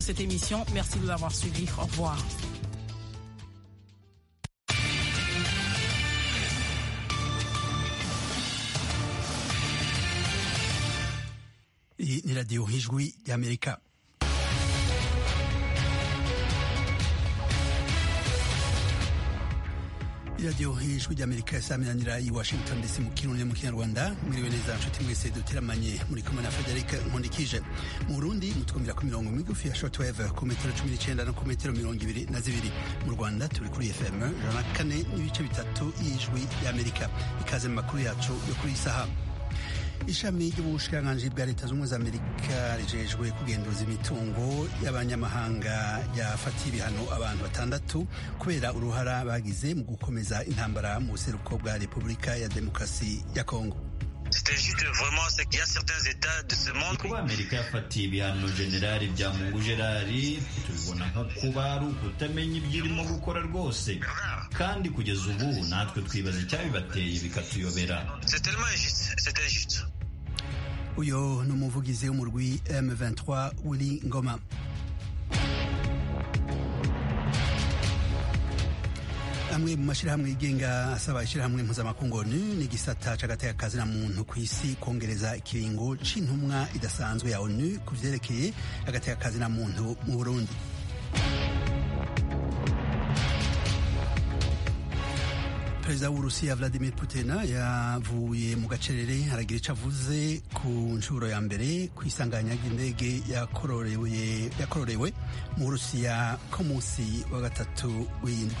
cette émission. Merci de l'avoir suivi. Au revoir. Hii ni Radio Hijwi ya Amerika. iradiyo hijwi ry'amerika isaminanira i washington dc mu kirundi mu kinyarwanda mwiriwe neza nshuti mwese duteramanye muri kumwe na frederic nkundikije mu burundi mutwumvira ku mirongo migufi ya shortwave ku metero cumi n'icenda no ku metero mirongo ibiri na zibiri mu rwanda turi kuri fm ijana na kane n'ibice bitatu y'ijwi ry'amerika ikaze mu makuru yacu yo kuri iyi saha ishami ry'ubushikiranganji bwa leta z'ubumwe za amerika rijejwe kugenduza imitungo y'abanyamahanga ryafatiye ibihano abantu batandatu kubera uruhara bagize mu gukomeza intambara mu buseruko bwa repubulika ya demokarasi ya kongo kuba amerika yafatiye ibihano generali bya mungu gerari tubibona nko kuba ari ukutamenya ibyo irimo gukora rwose kandi kugeza ubu natwe twibaza icyabibateye bikatuyobera uyo ni umuvugizi w'umurwi M23 Willy Ngoma amwe mu mashyirahamwe yigenga asaba ishyirahamwe mpuzamakungu ONU n'igisata c'agateka na muntu ku isi kongereza ikiringo c'intumwa idasanzwe ya ONU ku vyerekeye agateka na muntu mu Burundi perezida w'urusiya vladimir putin yavuye mu gacerere aragira icyo avuze ku nshuro ya mbere ku isanganya ry'indege yakororewe mu burusiya ko munsi wa gatatu w'indwi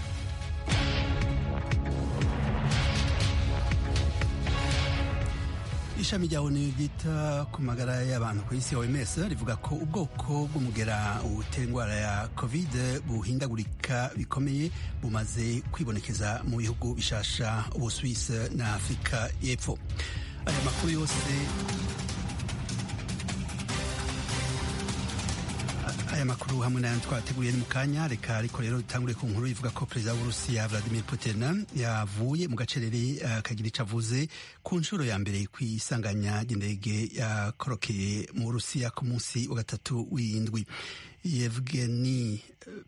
ishami rya onu ryita ku magara y'abantu ku isi oms rivuga ko ubwoko bw'umugera utera indwara ya covid buhindagurika bikomeye bumaze kwibonekeza mu bihugu bishasha ubusuwisi na afurika y'epfo aya makuru yose aya makuru hamwe n'ayandi twateguye ni mu kanya reka ariko rero dutangure ku nkuru ivuga ko perezida w'urusiya vladimir putin yavuye mu gacerere akagira icyo avuze ku nshuro ya mbere ku isanganya ry'indege yakorokeye mu burusiya ku munsi wa gatatu w'indwi yevgeni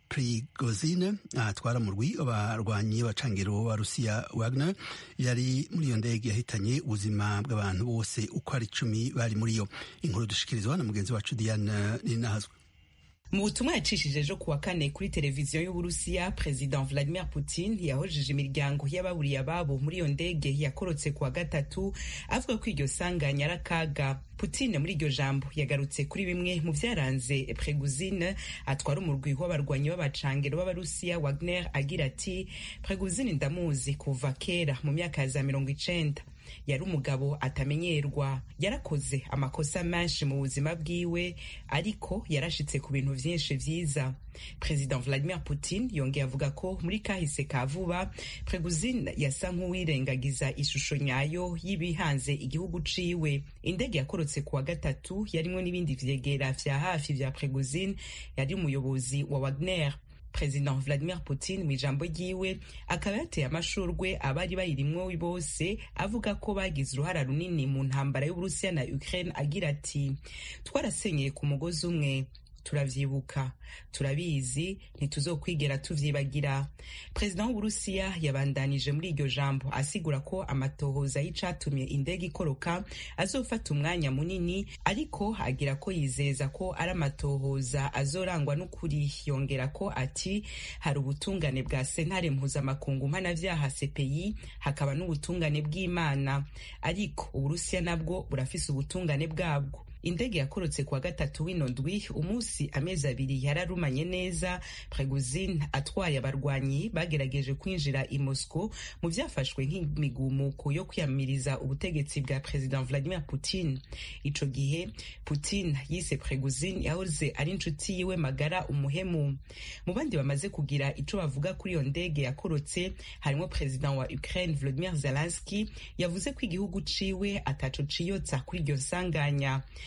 prigozine atwara mu rwi abarwanyi b'abacangiro ba rusiya wagner yari muri iyo ndege yahitanye ubuzima bw'abantu bose uko ari icumi bari muri yo inkuru dushikirizwa na mugenzi wacu diane ninahazwe mu butumwa yacishije ejo kuwa kane kuri televiziyo y'uburusiya perezida vladimir putin yahojeje imiryango y'ababuriye ababo muri iyo ndege yakorotse kuwa gatatu avuga ko iryo sanganya ari akaga putin muri iryo jambo yagarutse kuri bimwe mu byaranze preguzine atwara umurwi w'abarwanyi b'abacangero b'abarusiya wagner agira ati preguzine ndamuzi kuva kera mu myaka ya za mirongo icenda yari umugabo atamenyerwa yarakoze amakosa menshi mu buzima bwiwe ariko yarashitse ku bintu vyinshi vyiza perezida vladimir putin yongeye avuga ko muri kahise ka vuba preguzine yasa nk'uwirengagiza ishusho nyayo y'ibihanze igihugu ciwe indege yakorotse kuwa gatatu yarimwo n'ibindi vyegera vya hafi vya preguzine yari umuyobozi wa wagner perezida vladimir putin mu ijambo ryiwe akaba yateye amashurwe abari bayirimwo bose avuga ko bagize uruhara runini mu ntambara y'uburusiya na ukraine agira ati twarasenyeye ku mugozi umwe turavyibuka turabizi ntituzokwigera tuvyibagira perezida w'uburusiya yabandanije muri iryo jambo asigura ko amatohoza y'icatumye indege ikoroka azofata umwanya munini ariko agira ko yizeza ko ari amatohoza azorangwa n'ukuri yongera ko ati hari ubutungane bwa sentare mpuzamakungu mpanavyaha cpi hakaba n'ubutungane bw'imana ariko uburusiya nabwo burafise ubutungane bwabwo indege yakorotse kuwa gatatu w'ino ndwi umunsi amezi abiri yararumanye neza preguzine atwaye abarwanyi bagerageje kwinjira i moscow mu vyafashwe nk'imigumuko yo kwiyamiriza ubutegetsi bwa perezida vladimir putin ico gihe putin yise preguzine yahoze ari inshuti yiwe magara umuhemu mu bandi bamaze kugira ico bavuga kuri iyo ndege yakorotse harimo perezida wa ukraine volodimir zelenski yavuze ko igihugu ciwe ataco ciyotsa kuri iryo nsanganya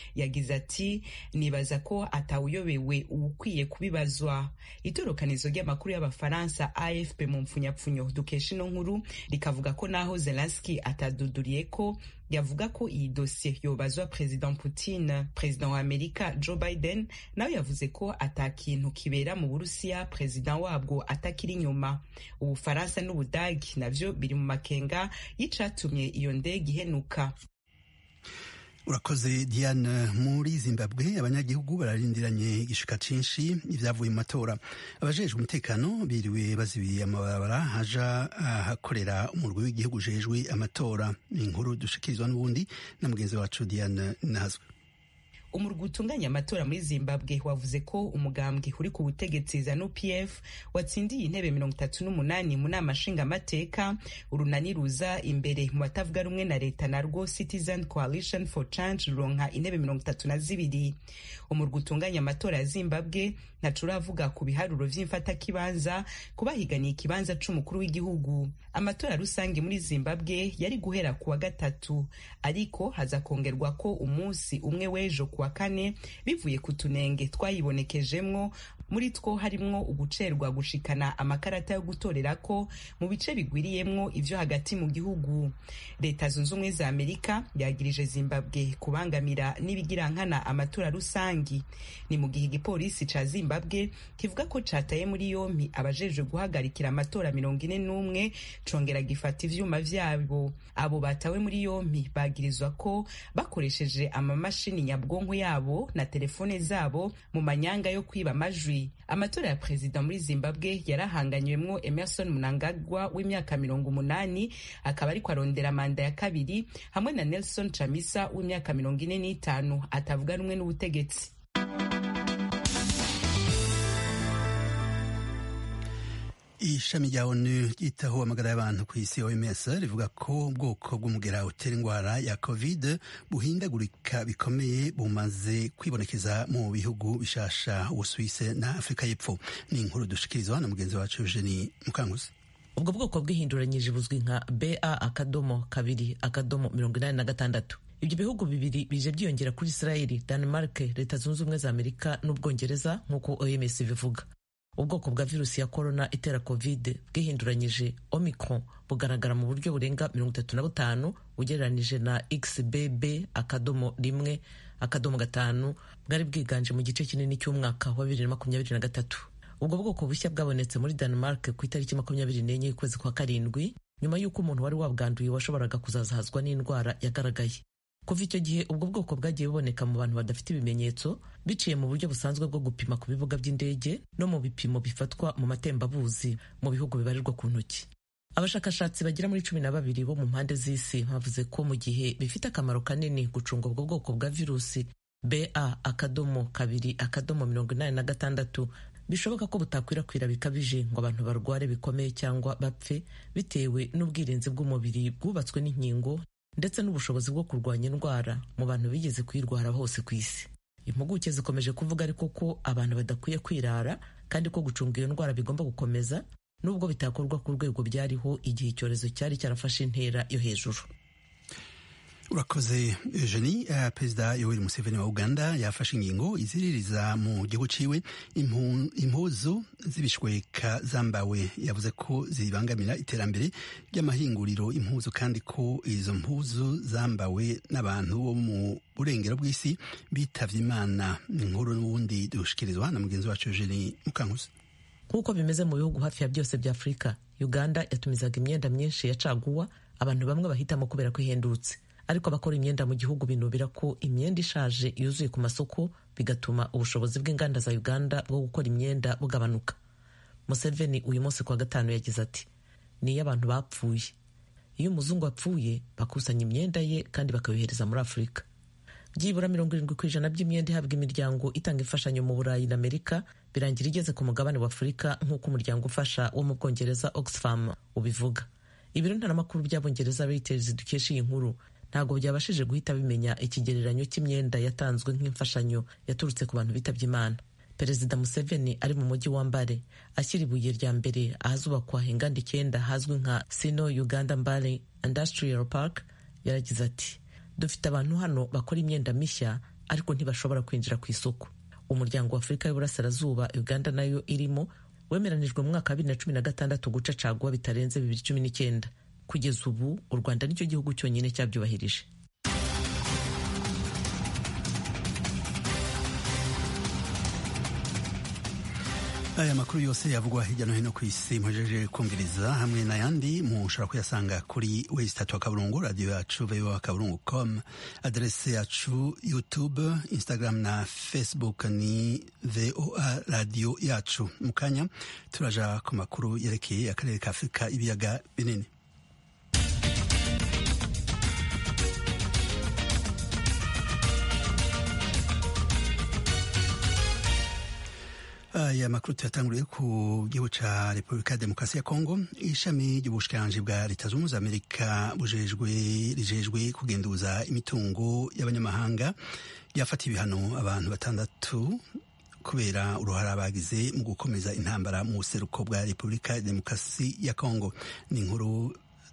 yagize ati nibaza ko atawuyobewe uwukwiye kubibazwa itorokanizo ry'amakuru y'abafaransa afp mu mpfunyapfunyo dukesha ino nkuru rikavuga ko naho zelenski ataduduriye ko yavuga ko iyi dosiye yobazwa perezida putin perezida wa amerika joe biden nawe yavuze ko ata kintu kibera mu burusiya perezida wabwo atakiri inyuma ubufaransa n'ubudagi navyo biri mu makenga y'icatumye iyo ndege ihenuka urakoze diane muri zimbabwe abanyagihugu bararindiranye igishika cinshi ivyavuye mu matora abajejwe umutekano biriwe bazibiye amabarabara haja ahakorera umurwi w'igihugu ujejwe amatora ni inkuru dushikirizwa n'ubundi na mugenzi wacu diane nazwe umurwi utunganya amatora muri zimbabwe wavuze ko umugambwe uri ku butegetsi zanu pf watsindiye intebe mirongo itatu n'umunani mu nama nshingamateka urunani ruza imbere mu batavuga rumwe na leta narwo citizen coalition for change ruronka intebe mirongo itatu na zibiri umurwi utunganya amatora ya zimbabwe ntaco uravuga ku biharuro vy'imfatakibanza kubahiganiye ikibanza c'umukuru w'igihugu amatora rusange muri zimbabwe yari guhera ku wa gatatu ariko haza kongerwa ko umunsi umwe w'ejo ku wa kane bivuye ku tunenge twayibonekejemwo muri two harimwo ugucerwa gushikana amakarata yo gutorerako mu bice bigwiriyemwo ivyo hagati mu gihugu leta zunze ubumwe za amerika yagirije zimbabwe kubangamira n'ibigirankana amatora rusangi ni mu gihe igipolisi ca zimbabwe kivuga ko cataye muri yompi abajejwe guhagarikira amatora mirongo ine n'umwe congera gifata ivyuma vyabo abo batawe muri yompi bagirizwa ko bakoresheje amamashini nyabwonko yabo na telefone zabo mu manyanga yo kwiba amajwi amatora ya perezida muri zimbabwe yarahanganywemwo emerson mnangagwa w'imyaka mirongo umunani akaba ariko arondera manda ya kabiri hamwe na nelson chamisa w'imyaka mirongo ine n'itanu atavuga rumwe n'ubutegetsi ishami rya onu ryitaho amagara y'abantu ku isi oms rivuga ko ubwoko bw'umugera utera indwara ya covid buhindagurika bikomeye bumaze kwibonekeza mu bihugu bishasha ubusuwise na afurika y'epfo ni inkuru dushikirizwa na mugenzi wacu eugeni mukanguzi ubwo bwoko bwihinduranyije buzwi nka ba akadomo kabiri akadomo mirongo inani na gatandatu ibyo bihugu bibiri bije byiyongera kuri israeli denmark leta zunze ubumwe za amerika n'ubwongereza nk'uko oms bivuga ubwoko bwa virusi ya korona itera covid bwihinduranyije omicron bugaragara mu buryo burenga mirongo itatu na butanu ugereranije na xbb akadomo rimwe akadomo gatanu bwari bwiganje mu gice kinini cy'umwaka wa bibiri na makumyabiri na gatatu ubwo bwoko bushya bwabonetse muri denmark ku itariki makumyabiri n'enye y'ukwezi kwa karindwi nyuma y'uko umuntu wari wabwanduye washoboraga kuzazahazwa n'indwara yagaragaye kuva icyo gihe ubwo bwoko bwagiye buboneka mu bantu badafite ibimenyetso biciye mu buryo busanzwe bwo gupima ku bibuga by'indege no mu bipimo bifatwa mu matembabuzi mu bihugu bibarirwa ku ntoki abashakashatsi bagera muri cumi na babiri bo mu mpande z'isi bavuze ko mu gihe bifite akamaro kanini gucunga ubwo bwoko bwa virusi ba akadomo kabiri akadomo mirongo inani na gatandatu bishoboka ko butakwirakwira bikabije ngo abantu barware bikomeye cyangwa bapfe bitewe n'ubwirinzi bw'umubiri bwubatswe n'inkingo ndetse n'ubushobozi bwo kurwanya indwara mu bantu bigeze kuyirwara hose ku isi impuguke zikomeje kuvuga ariko ko abantu badakwiye kwirara kandi ko gucunga iyo ndwara bigomba gukomeza nubwo bitakorwa ku rwego byariho igihe icyorezo cyari cyarafashe intera yo hejuru urakoze eugenie uh, perezida yoweri museveni wa uganda yafashe ingingo iziririza mu gihugu ciwe impuzu z'ibishweka zambawe yavuze ko zibangamira iterambere ry'amahinguriro impuzu kandi ko izo mpuzu zambawe n'abantu bo mu burengero bw'isi bitavye imana inkuru n'ubundi dushikirizwa na mugenzi wacu eugenie mukankusi nk'uko bimeze mu bihugu hafi ya byose bya afurika uganda yatumizaga imyenda myinshi ya caguwa abantu bamwe bahitamo kubera ko ihendutse ariko abakora imyenda mu gihugu binubira ko imyenda ishaje yuzuye ku masoko bigatuma ubushobozi bw'inganda za uganda bwo gukora imyenda bugabanuka museveni uyu munsi kuwa gatanu yagize ati ni iyo abantu bapfuye iyo umuzungu apfuye bakusanya imyenda ye kandi bakayohereza muri afurika byibura mirongo irindwi ku ijana by'imyenda ihabwa imiryango itanga imfashanyo mu burayi na amerika birangira igeze ku mugabane wa afurika nk'uko umuryango ufasha wo mu bwongereza oxfam ubivuga ibiro ntaramakuru by'abongereza reuters dukesha iyi nkuru ntabwo byabashije guhita bimenya ikigereranyo cy'imyenda yatanzwe nk'imfashanyo yaturutse ku bantu bitabye imana perezida museveni ari mu mujyi wa mbare ashyira ibuye rya mbere ahazubakwa inganda icyenda hazwi nka sino uganda mbare industrial park yaragize ati dufite abantu hano bakora imyenda mishya ariko ntibashobora kwinjira ku isoko umuryango wa afurika y'uburasirazuba uganda nayo irimo wemeranijwe mu mwaka wa bibiri na cumi na gatandatu guca caguwa bitarenze bibiri cumi n'icyenda kugeza ubu u rwanda nicyo gihugu cyonyine cyabyubahirije aya makuru yose yavugwa hirya no hino ku isi muhejeje kumviriza hamwe n'ayandi mushobora kuyasanga kuri wesitatu wa kaburungu radiyo yacu voa kaburungu com aderese yacu youtube instagram na facebook ni voa radiyo yacu mu kanya turaja ku makuru yerekeye akarere ka afurika ibiyaga binini aya makuru tuyatanguriye ku gihugu ca repubulika ya demokarasi ya kongo ishami ry'ubushikiranganji bwa leta zunze ubumwe za amerika bujejwe rijejwe kugenduza imitungo y'abanyamahanga ryafatiye ibihano abantu batandatu kubera uruhara bagize mu gukomeza intambara mu buseruko bwa repubulika ya demokarasi ya kongo ni inkuru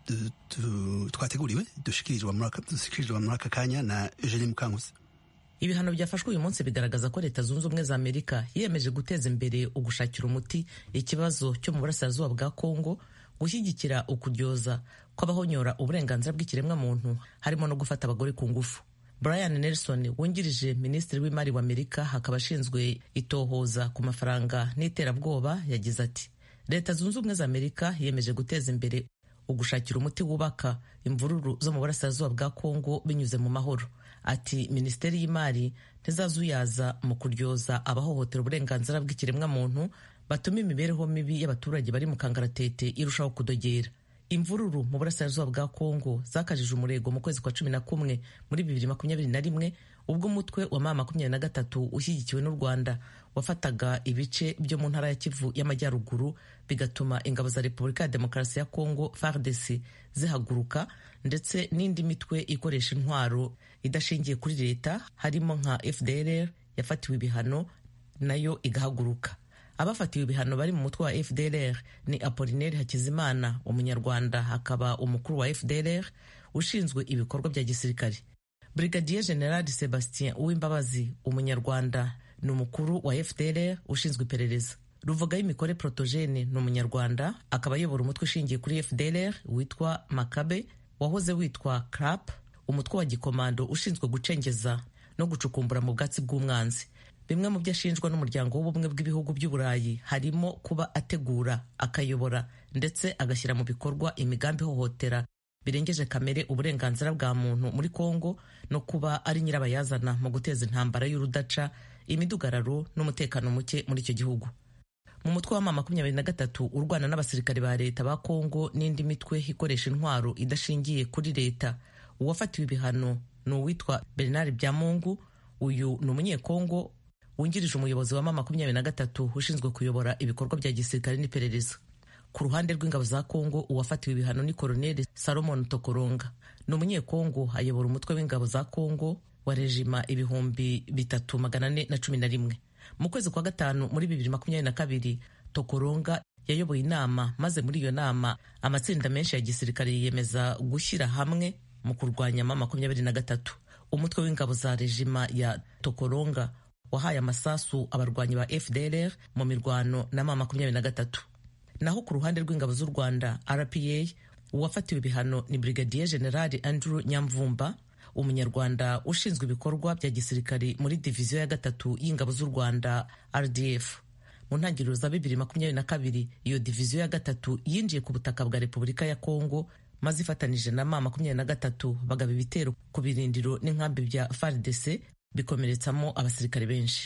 twateguriwe dushikirizwa muri aka kanya na eugenie mukankusi ibihano byafashwe uyu munsi bigaragaza ko leta zunze ubumwe za amerika yiyemeje guteza imbere ugushakira umuti ikibazo cyo mu burasirazuba bwa kongo gushyigikira ukuryoza kw'abahonyora uburenganzira bw'ikiremwamuntu harimo no gufata abagore ku ngufu brian nelson wungirije minisitiri w'imari wa amerika hakaba ashinzwe itohoza ku mafaranga n'iterabwoba yagize ati leta zunze ubumwe za amerika yiyemeje guteza imbere ugushakira umuti wubaka imvururu zo mu burasirazuba bwa kongo binyuze mu mahoro ati minisiteri y'imari ntizazuyaza mu kuryoza abahohotera uburenganzira bw'ikiremwamuntu batuma imibereho mibi y'abaturage bari mu kangaratete irushaho kudogera imvururu mu burasirazuba bwa kongo zakajije umurego mu kwezi kwa cumi na kumwe muri bibiri makumyabiri na rimwe ubwo umutwe wa mama makumyabiri na gatatu ushyigikiwe n'u rwanda wafataga ibice byo mu ntara ya kivu y'amajyaruguru bigatuma ingabo za repubulika ya demokarasi ya kongo fardc zihaguruka ndetse n'indi mitwe ikoresha intwaro idashingiye kuri leta harimo nka fdrr yafatiwe ibihano nayo igahaguruka abafatiwe ibihano bari mu mutwe wa fdrr ni apolinaire hakizimana umunyarwanda akaba umukuru wa fdrr ushinzwe ibikorwa bya gisirikare brigadier general sebastien uwimbabazi umunyarwanda ni umukuru wa fdrr ushinzwe iperereza ruvuga y'imikore protogene ni umunyarwanda akaba ayobora umutwe ushingiye kuri fdrr witwa makabe wahoze witwa crap umutwe wa gikomando ushinzwe gucengeza no gucukumbura mu bwatsi bw'umwanzi bimwe mu byo ashinjwa n'umuryango w'ubumwe bw'ibihugu by'uburayi harimo kuba ategura akayobora ndetse agashyira mu bikorwa imigambi ihohotera birengeje kamere uburenganzira bwa muntu muri kongo no kuba ari nyirabayazana mu guteza intambara y'urudaca imidugararo n'umutekano muke muri icyo gihugu mu mutwe wa mama makumyabiri na gatatu urwana n'abasirikare ba leta ba kongo n'indi mitwe ikoresha intwaro idashingiye kuri leta uwafatiwe ibihano ni uwitwa bernard byamungu uyu ni umunyekongo wungirije umuyobozi wa mama makumyabiri na gatatu ushinzwe kuyobora ibikorwa bya gisirikare n'iperereza ku ruhande rw'ingabo za kongo uwafatiwe ibihano ni koroneli salomon tokoronga ni umunyekongo ayobora umutwe w'ingabo za kongo wa rejima ibihumbi bitatu magana ane na cumi na rimwe mu kwezi kwa gatanu muri bibiri makumyabiri na kabiri tokoronga yayoboye inama maze muri iyo nama amatsinda menshi ya gisirikare yiyemeza gushyira hamwe mu kurwanya mama makumyabiri na gatatu umutwe w'ingabo za rejima ya tokoronga wahaye amasasu abarwanyi ba fdrr mu mirwano na mama makumyabiri na gatatu naho ku ruhande rw'ingabo z'u rwanda rpa uwafatiwe ibihano ni brigadier general andrew nyamvumba umunyarwanda ushinzwe ibikorwa bya gisirikare muri diviziyo ya gatatu y'ingabo z'u rwanda rdf mu ntangiriro za bibiri makumyabiri na kabiri iyo diviziyo ya gatatu yinjiye ku butaka bwa repubulika ya kongo maze ifatanije na ma makumyabiri na gatatu bagaba ibitero ku birindiro n'inkambi bya fardc bikomeretsamo abasirikare benshi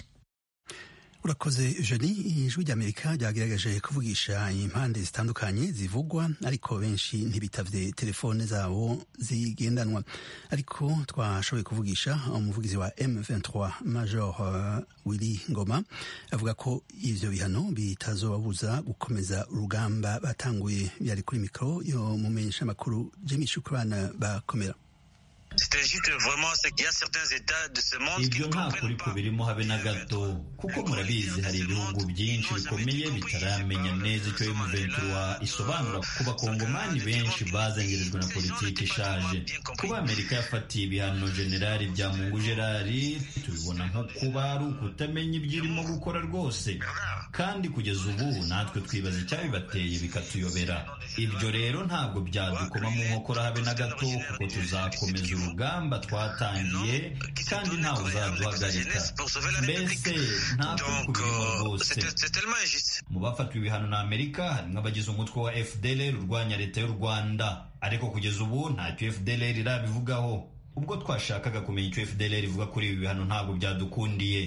urakoze jeni ijwi ry'amerika ryagaragaje kuvugisha impande zitandukanye zivugwa ariko benshi ntibitavye telefone zabo zigendanwa ariko twashoboye kuvugisha umuvugizi wa M23 Major uh, Willy Ngoma avuga ko ivyo bihano bitazobabuza gukomeza urugamba batanguye byari kuri mikoro yo mumenyesha makuru Jimmy Shukrana bakomera ibyo nta kuri kubirimo habe na gato kuko murabizi hari ibihugu byinshi bikomeye bitaramenya neza icyo M23 isobanura ku bakongomani benshi bazengerejwe na politiki ishaje kuba amerika yafatiye ibihano generali bya mungu gerari tubibona nko kuba ari ukutamenya ibyo irimo gukora rwose kandi kugeza ubu natwe twibaza icyabibateye bikatuyobera ibyo rero ntabwo byadukoma mu nkokora habe na gato kuko tuzakomeza urugamba twatangiye kandi ntawe uzaduhagarika mbese nta kubirimo rwose mu bafatiwe ibihano na amerika harimo abagize umutwe wa fdlr urwanya leta y'u rwanda ariko kugeza ubu ntacyo fdlr irabivugaho ubwo twashakaga kumenya icyo fdlr ivuga kuri ibi bihano ntabwo byadukundiye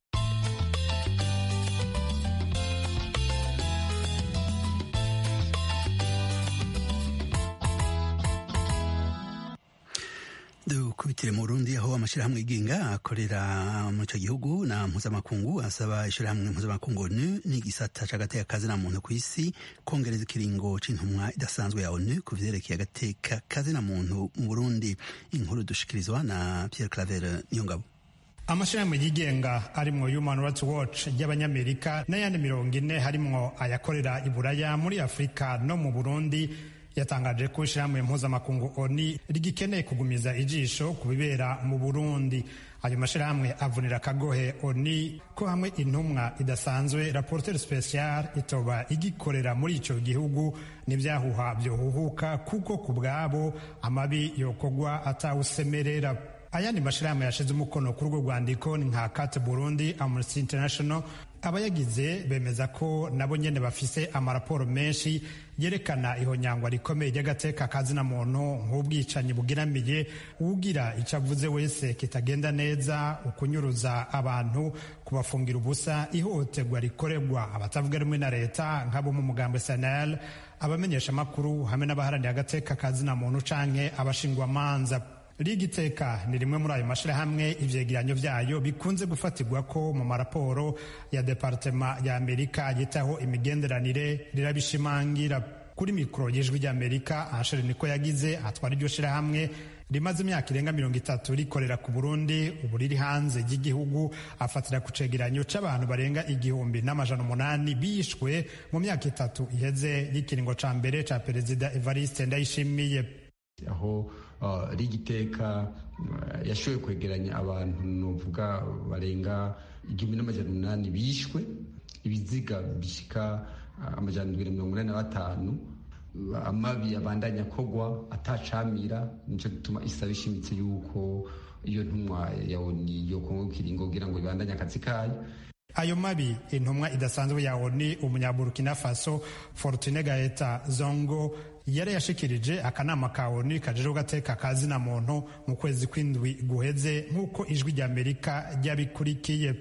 dukubitire mu Burundi aho amashyirahamwe yigenga akorera muri icyo gihugu na mpuzamakungu asaba ishyirahamwe mpuzamakungu ONU n'igisata c'agateka kazina muntu ku isi kongereza ikiringo c'intumwa idasanzwe ya ONU ku vyerekeye agateka kazina muntu mu Burundi inkuru dushikirizwa na Pierre Claver Niyongabo amashyirahamwe yigenga arimwo Human Rights Watch y'abanyamerika n'ayandi mirongo ine harimwo ayakorera i Buraya muri Afurika no mu Burundi yatangaje ko ishyirahamwe mpuzamakungu oni rigikeneye kugumiza ijisho ku bibera mu burundi ayo mashyirahamwe avunira akagohe oni ko hamwe intumwa idasanzwe raporteur special itoba igikorera muri ico gihugu n'ibyahuha byohuhuka kuko ku bwabo amabi yokogwa atawusemerera ayandi mashyirahamwe yashize umukono kuri urwo rwandiko ni nka kate burundi amnesty international abayagize bemeza ko nabo nyene bafise amaraporo menshi yerekana ihonyangwa rikomeye ry'agateka kazina muntu nk'ubwicanyi bugeramiye uwugira icyo avuze wese kitagenda neza ukunyuruza abantu kubafungira ubusa ihohoterwa rikorerwa abatavuga rumwe na leta nk'abo mu mugambo sanel abamenyesha amakuru hamwe n'abaharanira agateka kazina muntu canke abashingwamanza Ligi Teka ni rimwe muri ayo mashyirahamwe ivyegeranyo vyayo bikunze gufatirwa ko mu maraporo ya departema ya Amerika yitaho imigenderanire rirabishimangira kuri mikoro y'ijwi ry'Amerika Asher niko yagize atwara iryo shirahamwe rimaze imyaka irenga mirongo itatu rikorera ku Burundi ubu riri hanze y'igihugu afatira ku cegeranyo c'abantu barenga igihumbi n'amajana umunani bishwe mu myaka itatu iheze y'ikiringo ca mbere ca perezida Evariste Ndayishimiye aho rigiteka yashoboye kwegeranya abantu nuvuga barenga igihumbi n'amajana umunani bishwe ibiziga bishika amajana ndwi na mirongo inani na batanu amabi abandanya kogwa atacamira nico gituma isaba ishimitse yuko iyo ntumwa ya oni yo kongo kiringo kugira ngo ibandanye akazi kayo ayo mabi intumwa idasanzwe ya oni umunyaburukina faso fortune gaeta zongo yari yashikirije akanama ka oni kajejwe gateka kazina muntu mu kwezi kw'indwi guheze nk'uko ijwi ry'amerika ryabikurikiye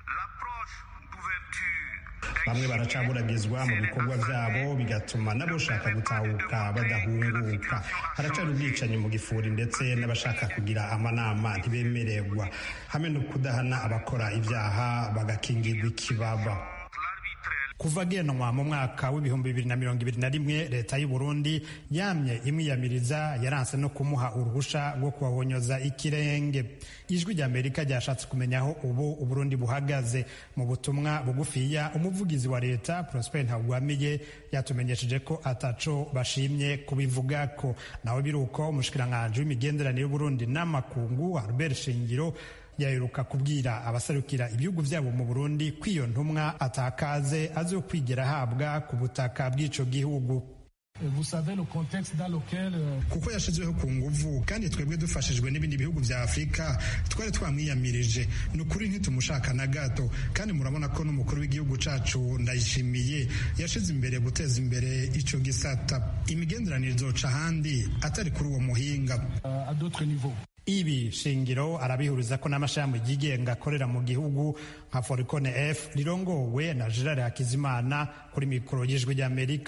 bamwe baracaburagizwa mu bikorwa vyabo bigatuma n'abashaka gutahuka badahunguka haracari ubwicanyi mu gifuri ndetse n'abashaka kugira amanama ntibemererwa hamwe no kudahana abakora ivyaha bagakingirwa ikibaba kuva genwa mu mwaka w'ibihumbi bibiri na mirongo ibiri na rimwe leta y'u Burundi yamye imwiyamiriza yaranse no kumuha uruhusha rwo kuhahonyoza ikirenge ijwi rya amerika ryashatse kumenya aho ubu uburundi buhagaze mu butumwa bugufiya umuvugizi wa leta prosper ntagwamiye yatumenyesheje ko ataco bashimye kubivugako nawe biruko umushikiranganji w'imigenderanire y'uburundi n'amakungu albert shingiro yaheruka kubwira abasarukira ibihugu byabo mu Burundi ko iyo ntumwa atakaze azokwigera ahabwa ku butaka bw'ico gihugu kuko yashizweho ku nguvu kandi twebwe dufashijwe n'ibindi bihugu vya afurika twari twamwiyamirije ni ukuri ntitumushaka na gato kandi murabona ko n'umukuru w'igihugu cacu ndayishimiye yashize imbere guteza imbere ico gisata imigenderanire izoca ahandi atari kuri uwo muhinga ibi shingiro arabihuriza ko n'amashami yigenga akorera mu gihugu nka foricone f rirongowe na gerard hakizimana kuri mikoro y'ijwi ry'amerika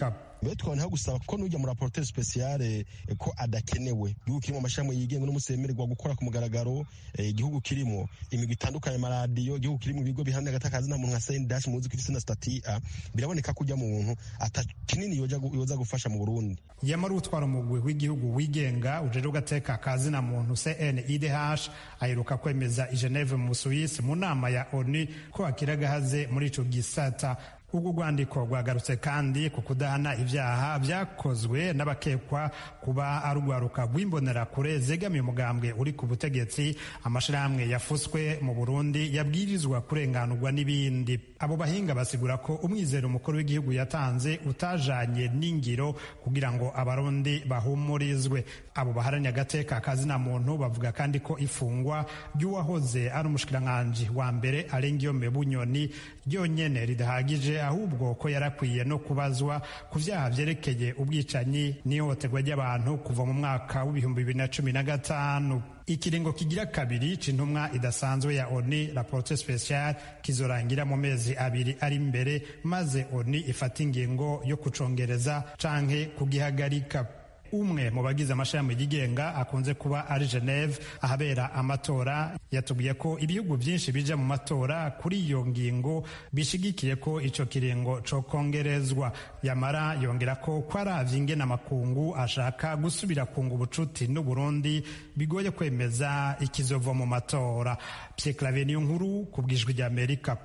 mbere twaboneho gusaba ko n'ujya muri raporotere spesiyale ko adakenewe igihugu kirimo amashami yigenga n'umusemererwa gukora ku mugaragaro igihugu kirimo imigwi itandukanye amaradiyo igihugu kirimo ibigo bihamya agatakazi nta muntu nka sendashi muzi ko ifite na stati a biraboneka ko ujya mu muntu ata kinini yoza gufasha mu burundi yamara utwara umugwi w'igihugu wigenga ujejwe ugateka kazi na muntu cnidh aheruka kwemeza i geneve mu busuwisi mu nama ya oni ko akira agahaze muri ico gisata ubwo rwandiko rwagarutse kandi ku kudahana ibyaha byakozwe n'abakekwa kuba ari urwaruka rw'imbonerakure zegamiye umugambwe uri ku butegetsi amashyirahamwe yafuswe mu burundi yabwirizwa kurenganurwa n'ibindi abo bahinga basigura ko umwizero umukuru w'igihugu yatanze utajanye n'ingiro kugira ngo abarundi bahumurizwe abo baharaniye agateka kazina muntu bavuga kandi ko ifungwa ry'uwahoze ari umushikiranganji wa mbere arengiyome bunyoni ryonyene ridahagije ahubwo ko yarakwiye no kubazwa ku vyaha vyerekeye ubwicanyi n'ihohoterwa ry'abantu kuva mu mwaka w'ibihumbi bibiri na cumi na gatanu ikiringo kigira kabiri c'intumwa idasanzwe ya oni raporo special kizorangira mu mezi abiri ari imbere maze oni ifata ingingo yo kucongereza canke kugihagarika umwe mu bagize amashami yigenga akunze kuba ari Geneve ahabera amatora yatubwiye ko ibihugu byinshi bija mu matora kuri iyo ngingo bishigikiye ko ico kiringo co kongerezwa yamara yongera ko kwaravye ingene amakungu ashaka gusubira kunga ubucuti n'u Burundi bigoye kwemeza ikizova mu matora Pierre Claver niyo nkuru ku bwijwi rya Amerika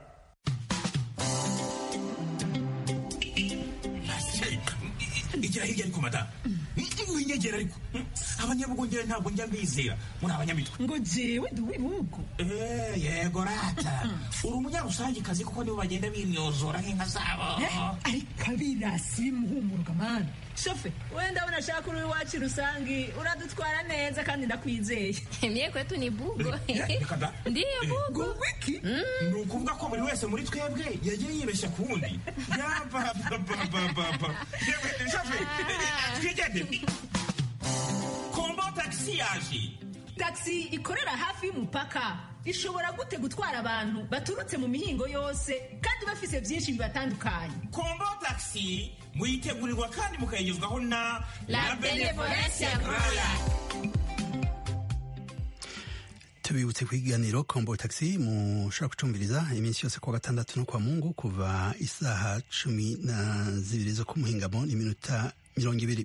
igira hirya ariko madamu winyegera ariko abanyabugongera ntabwo njya mbizera muri abanyamitwe ngo jewe ndi uw'ibihugu yego rata uri umunyarusangikazi kuko nibo bagenda bimyozora nk'inka zabo ariko abirasi bimuhumuruka mani shofe wenda ndabona ashaka uri iwacu rusangi uradutwara neza kandi ndakwizeye mye kwetu ni bugo ndiyo bugo wiki ni ukuvuga ko buri wese muri twebwe yagiye yibeshya ku wundi yapapapapapa shofe twigende kombo tagisi yaje tagisi ikorera hafi y'umupaka ishobora gute gutwara abantu baturutse mu mihingo yose kandi bafise byinshi bibatandukanye kombo tagisi muyitegurirwa kandi mukayigezwaho na la benevolencia roya tubibutse ku ikiganiro kombo taxi mushobora gucumbiriza iminsi yose kuwa gatandatu no kwa mungu kuva isaha cumi na zibiri zo ku muhingamo n'iminota mirongo ibiri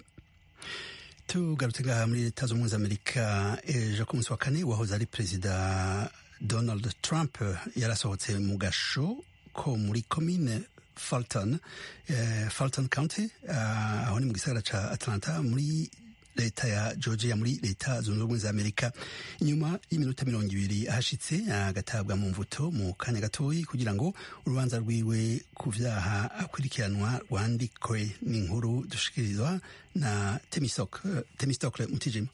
tugarutse ngaha muri leta z'ubumwe za amerika ejo ku munsi wa kane wahoze ari perezida donald trump yarasohotse mu gasho ko muri komine Fulton, uh, Fulton County uh, aho ni mu gisagara ca Atlanta muri leta ya Georgia muri leta zunze ubumwe za Amerika inyuma y'iminota mirongo ibiri ahashitse agatabwa mu mvuto mu kanya gatoyi kugira ngo urubanza rwiwe ku vyaha akurikiranwa rwandikwe n'inkuru dushikirizwa na Temistokle Mutijima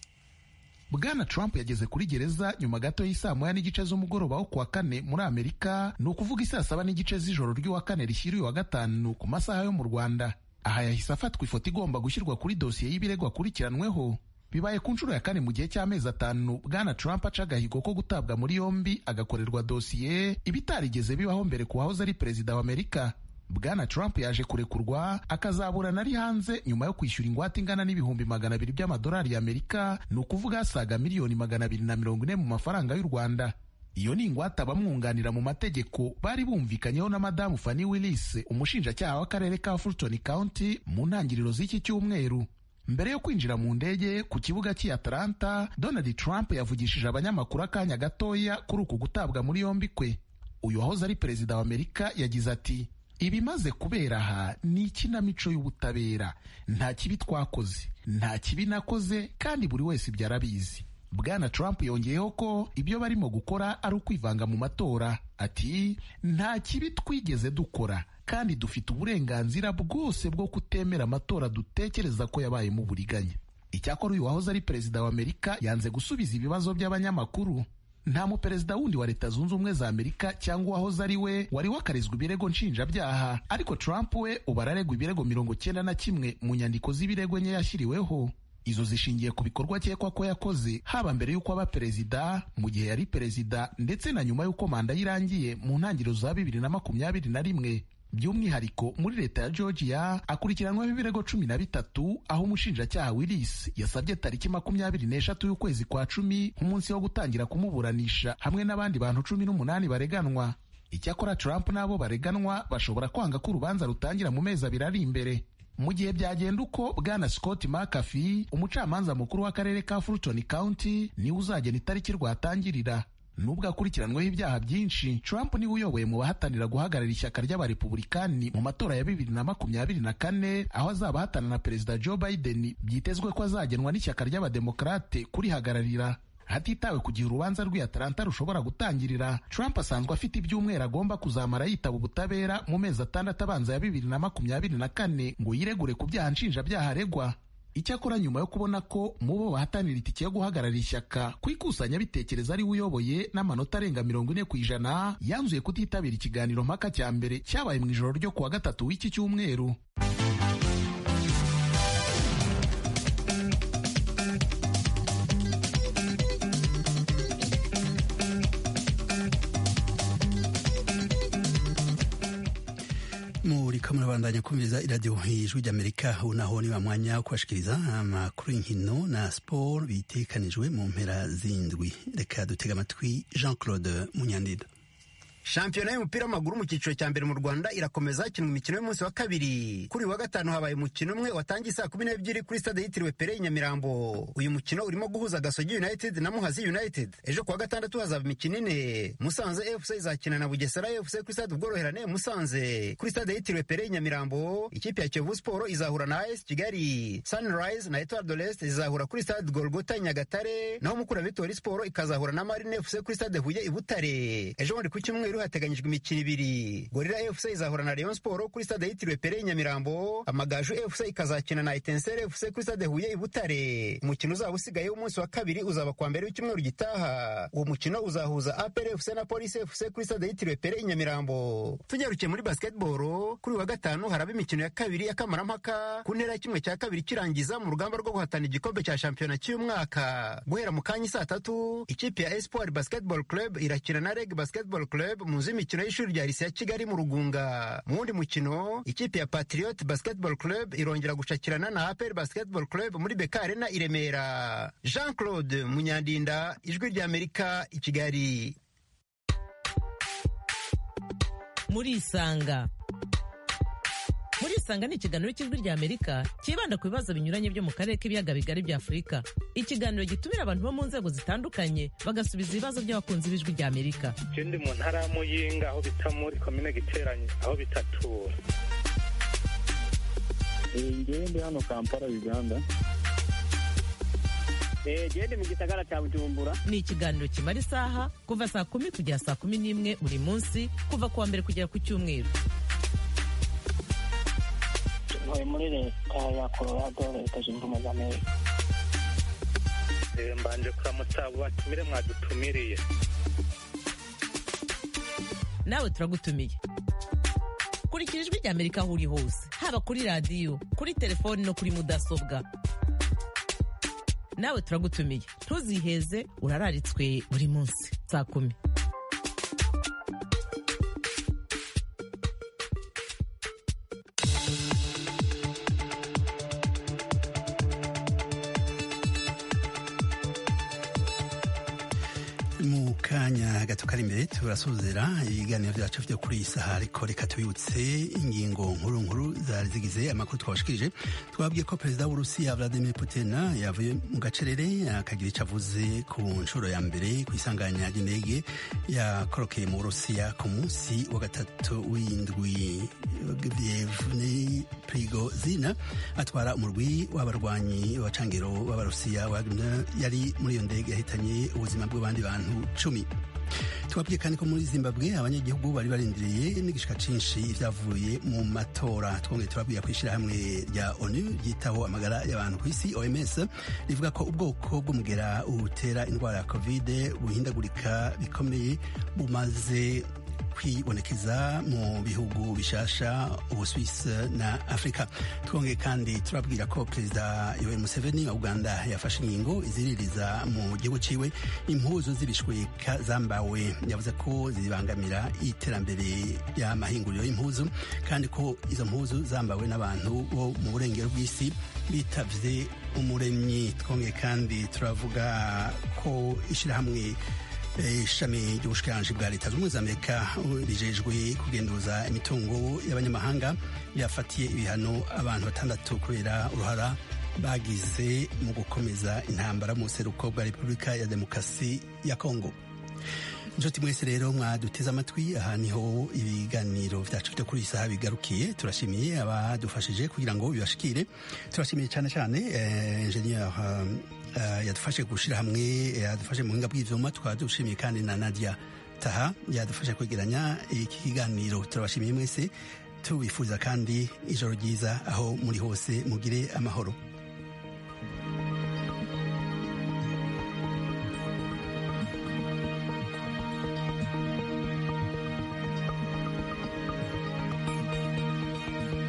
bwana trump yageze kuri gereza nyuma gato y'isaa moya n'igice z'umugoroba wo kuwa kane muri amerika ni ukuvuga isaa saba n'igice z'ijoro ry'uwa kane rishyiriwe wa gatanu ku masaha yo mu rwanda aha yahise afatwa ifoto igomba gushyirwa kuri dosiye y'ibirego akurikiranweho bibaye ku nshuro ya kane mu gihe cy'amezi atanu bwana trump aca agahigo ko gutabwa muri yombi agakorerwa dosiye ibitarigeze bibaho mbere ku wahoze ari perezida wa amerika bwana trump yaje kurekurwa akazaburana ari hanze nyuma yo kwishyura ingwate ingana n'ibihumbi magana abiri by'amadolari y'amerika ni ukuvuga asaga miliyoni magana abiri na mirongo ine mu mafaranga y'u rwanda iyo ni ingwate abamwunganira mu mategeko bari bumvikanyeho na madamu Fanny Willis umushinjacyaha w'akarere ka Fulton County mu ntangiriro z'iki cyumweru mbere yo kwinjira mu ndege ku kibuga cy'i Atlanta Donald Trump yavugishije abanyamakuru akanya gatoya kuri uku gutabwa muri yombi kwe uyu wahoze ari perezida wa Amerika yagize ati ibimaze kubera aha ni ikinamico y'ubutabera nta kibi twakoze nta kibi nakoze kandi buri wese ibyo arabizi bwana trump yongeyeho ko ibyo barimo gukora ari ukwivanga mu matora ati nta kibi twigeze dukora kandi dufite uburenganzira bwose bwo kutemera amatora dutekereza ko yabayemo uburiganya icyakora uyu wahoze ari perezida wa amerika yanze gusubiza ibibazo by'abanyamakuru nta muperezida wundi wa leta zunze ubumwe za amerika cyangwa uwahoze ari we wari wakarizwa ibirego nshinjabyaha ariko trump we ubu araregwa ibirego mirongo cyenda na kimwe mu nyandiko z'ibirego nke yashyiriweho izo zishingiye ku bikorwa akekwa ko yakoze haba mbere y'uko aba perezida mu gihe yari perezida ndetse na nyuma y'uko manda ye irangiye mu ntangiriro za bibiri na makumyabiri na rimwe by'umwihariko muri leta ya georgia akurikiranweho ibirego cumi na bitatu aho umushinjacyaha willis yasabye tariki makumyabiri n'eshatu y'ukwezi kwa cumi nk'umunsi wo gutangira kumuburanisha hamwe n'abandi bantu cumi n'umunani bareganwa icyakora trump n'abo bareganwa bashobora kwanga ko urubanza rutangira mu mezi abiri ari imbere mu gihe byagenda uko bwana scott mcafee umucamanza mukuru w'akarere ka fulton county niwe uzagena itariki rwatangirira nubwo akurikiranweho ibyaha byinshi trump niwe uyoboye mu bahatanira guhagarara ishyaka ry'abarepubulikani mu matora ya bibiri na makumyabiri na kane aho azaba ahatana na perezida joe biden byitezwe ko azagenwa n'ishyaka ry'abademokarate kurihagararira hatitawe ku gihe urubanza rw'i atalanta rushobora gutangirira trump asanzwe afite ibyumweru agomba kuzamara yitaba ubutabera mu mezi atandatu abanza ya bibiri na makumyabiri na kane ngo yiregure ku byaha nshinjabyaha aregwa icyakora nyuma yo kubona ko mu bo bahatanira itike yo guhagarara ishyaka ku ikusanyabitekerezo ari we uyoboye n'amanota arenga mirongo ine ku ijana yanzuye kutitabira ikiganiro mpaka cya mbere cyabaye mu ijoro ryo kuwa gatatu w'iki cyumweru muriko murabandanya kumviriza iradiyo ijwi ry'amerika ubu naho ni wa mwanya wo kubashikiriza amakuru y'inkino na siporo bitekanijwe mu mpera z'indwi reka dutega amatwi jean claude munyandida shampiyona y'umupira w'amaguru mu cyiciro cya mbere mu rwanda irakomeza hakinwa imikino y'umunsi wa kabiri kuri uyu wa gatanu habaye umukino umwe watangiye saa kumi n'ebyiri kuri stade yitiriwe pere i nyamirambo uyu mukino urimo guhuza gasogi united na muhazi united ejo kuwa gatandatu hazaba imikino ine musanze fc izakina na bugesera fc kuri stade ubworoherane musanze kuri stade yitiriwe pere i nyamirambo ikipe ya kiyovu siporo izahura na as kigali sunrise na etoile de l'est zizahura kuri stade golgota i nyagatare naho mukura vitori siporo ikazahura na marine fc kuri stade huye i butare ejo bundi ku cyumweru hateganyijwe imikino ibiri gorira fc izahura na rayon sport kuri stade yitiriwe pere i nyamirambo amagaju fc ikazakina na etensere fc kuri stade huye i butare umukino uzaba usigaye w'umunsi wa kabiri uzaba kwa mbere w'icyumweru gitaha uwo mukino uzahuza apr fc na polisi fc kuri stade yitiriwe pere i nyamirambo tunyarukiye muri basketball kuri wa gatanu haraba imikino ya kabiri y'akamarampaka ku ntera ya kimwe cya kabiri kirangiza mu rugamba rwo guhatana igikombe cya shampiyona cy'uyu mwaka guhera mu kanya saa tatu ikipe ya espoir basketball club irakina na reg basketball club mu nzu y'imikino y'ishuri rya lise ya kigali mu rugunga mu wundi mukino ikipe ya patriot basketball club irongera gushakirana na apr basketball club muri beka arena i remera jean claude munyandinda ijwi rya amerika i kigali muri isanga muri isanga ni ikiganiro cy'ijwi rya amerika cyibanda ku bibazo binyuranye byo mu karere k'ibiyaga bigari bya afurika ikiganiro gitumira abantu bo mu nzego zitandukanye bagasubiza ibibazo by'abakunzi b'ijwi rya amerika je ndi mu ntara ya muyinga aho bita muri komine giteranye aho bitatura ngewe ndi hano kampala uganda gende mu gisagara cya bujumbura ni ikiganiro kimara isaha kuva saa kumi kugera saa kumi n'imwe buri munsi kuva ku wa mbere kugera ku cyumweru ntuye muri leta ya colorado leta zunze ubumwe za amerika mbanje kuramutsa abo batumire mwadutumiriye nawe turagutumiye kurikira ijwi rya amerika aho uri hose haba kuri radiyo kuri telefoni no kuri mudasobwa nawe turagutumiye ntuziheze urararitswe buri munsi saa kumi mu kanya gato kari imbere turasuzera ibiganiro byacu byo kuri iyi saha ariko reka tubibutse ingingo nkuru nkuru zari zigize amakuru twabashikirije twabwiye ko perezida w'urusiya vladimir putin yavuye mu gacerere akagira icyo avuze ku nshuro ya mbere ku isanganya ry'indege yakorokeye mu burusiya ku munsi wa gatatu w'indwi vyevne prigozina atwara umurwi w'abarwanyi w'abacangiro b'abarusiya wagner yari muri iyo ndege yahitanye ubuzima bw'abandi bantu cumi tubabwiye kandi ko muri zimbabwe abanyagihugu bari barindiriye n'igishika cinshi ivyavuye mu matora twongeye turabwira ko ishirahamwe rya onu ryitaho amagara y'abantu ku isi oms rivuga ko ubwoko bw'umugera utera indwara ya covid buhindagurika bikomeye bumaze kwibonekeza mu bihugu bishasha ubuswisi na afurika twongeye kandi turabwira ko perezida yoweri museveni wa uganda yafashe ingingo iziririza mu gihugu ciwe impuzu z'ibishweka zambawe yavuze ko zibangamira iterambere ry'amahinguriro y'impuzu kandi ko izo mpuzu zambawe n'abantu bo mu burengero bw'isi bitavye umuremyi twongeye kandi turavuga ko ishyirahamwe ishami ry'ubushikiranganji bwa leta z'ubumwe za amerika rijejwe kugenduza imitungo y'abanyamahanga ryafatiye ibihano abantu batandatu kubera uruhara bagize mu gukomeza intambara mu buseruko bwa repubulika ya demokarasi ya kongo inshuti mwese rero mwaduteze amatwi aha niho ibiganiro vyacu vyo kuri iyi saha bigarukiye turashimiye abadufashije kugira ngo bibashikire turashimiye cyane cyane eh, ingenieur uh, uh, yadufashe gushira hamwe yadufashe mu buhinga bw'ivyuma tukaba dushimiye kandi na nadia taha yadufashe kwegeranya iki kiganiro turabashimiye mwese tubifuriza kandi ijoro ryiza aho muri hose mugire amahoro